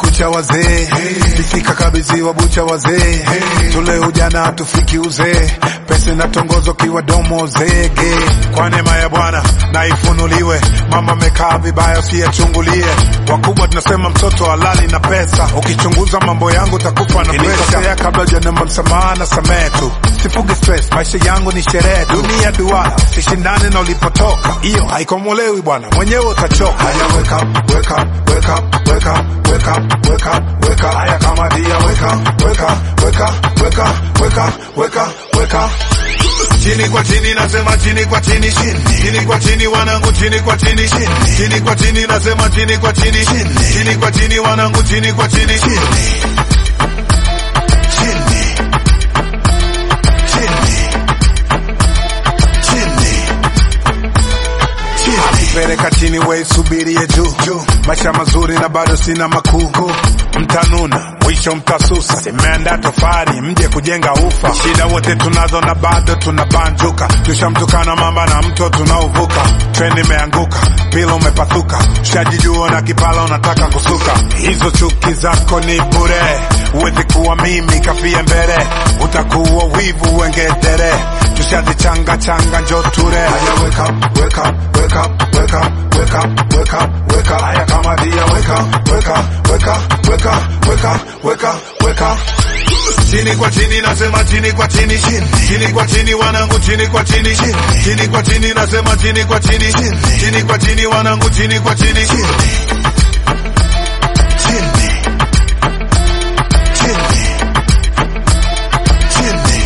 kumekucha wazee, ikifika kabidhiwa bucha wazee, tule ujana hatufiki uzee, pesa inatongozo kiwa domo zege. Kwa neema ya Bwana na ifunuliwe, mama amekaa vibaya usiyachungulie. Wakubwa tunasema mtoto halali na pesa, ukichunguza mambo yangu utakufa na presha. Kabla hujanomba msamaha na samehe tu, sifuge stress, maisha yangu ni sherehe tu. Dunia duara, sishindane na ulipotoka, hiyo haikomolewi bwana, mwenyewe utachoka. Haya, wake up, wake up, wake up, wake up, wake up, wake up, wake up. Haya kama dia, wake up, wake up, wake up, wake up, wake up, wake up, wake up. Chini kwa chini nasema chini kwa chini chini chini kwa chini wanangu chini kwa chini chini chini kwa chini nasema chini kwa chini chini chini kwa chini wanangu chini kwa chini chini chini chini chini akipeleka chini we subirie juu juu maisha mazuri na bado sina makuu mtanuna mwisho mtasusa simeanda tofari mje kujenga ufa shida wote tunazo na bado tunabanjuka tushamtukana mamba na mto tunaovuka treni imeanguka pila umepathuka ushajijua na kipala unataka kusuka hizo chuki zako ni bure uwezi kuwa mimi kafie mbele utakuwa wivu wengedere tushazichanga changa njo ture Haya, wake up, wake up, wake up, wake up, wake up, wake up, wake up. Haya kama dia wake up, wake up, wake up, wake up, wake up, wake up, wake up. Chini kwa chini nasema chini kwa chini chini chini kwa chini wanangu chini kwa chini chini chini kwa chini nasema chini kwa chini chini chini kwa chini wanangu chini kwa chini chini chini chini chini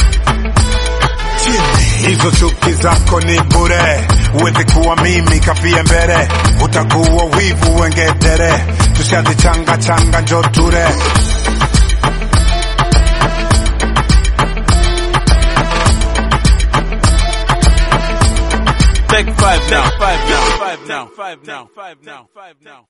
chini. Hizo chuki zako ni bure, uwezi kuwa mimi kafie mbele, utakuwa wivu wengedere, tushazichanga changa njo ture Take five now. Five now. Five now. Five now. Five now. Five now.